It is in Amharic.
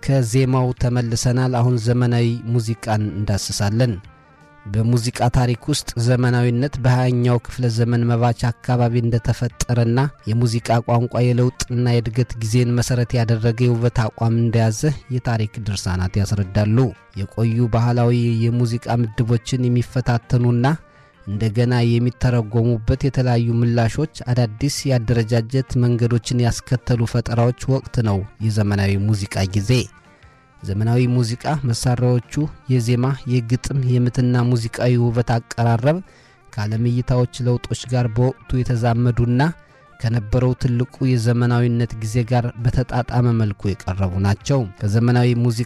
ዜማው ተመልሰናል። አሁን ዘመናዊ ሙዚቃን እንዳስሳለን። በሙዚቃ ታሪክ ውስጥ ዘመናዊነት በሃያኛው ክፍለ ዘመን መባቻ አካባቢ እንደተፈጠረና የሙዚቃ ቋንቋ የለውጥና የእድገት ጊዜን መሠረት ያደረገ የውበት አቋም እንደያዘ የታሪክ ድርሳናት ያስረዳሉ። የቆዩ ባህላዊ የሙዚቃ ምድቦችን የሚፈታተኑና እንደገና የሚተረጎሙበት የተለያዩ ምላሾች አዳዲስ የአደረጃጀት መንገዶችን ያስከተሉ ፈጠራዎች ወቅት ነው የዘመናዊ ሙዚቃ ጊዜ። ዘመናዊ ሙዚቃ መሳሪያዎቹ የዜማ፣ የግጥም፣ የምትና ሙዚቃዊ ውበት አቀራረብ ከዓለም እይታዎች ለውጦች ጋር በወቅቱ የተዛመዱና ከነበረው ትልቁ የዘመናዊነት ጊዜ ጋር በተጣጣመ መልኩ የቀረቡ ናቸው። ከዘመናዊ ሙዚቃ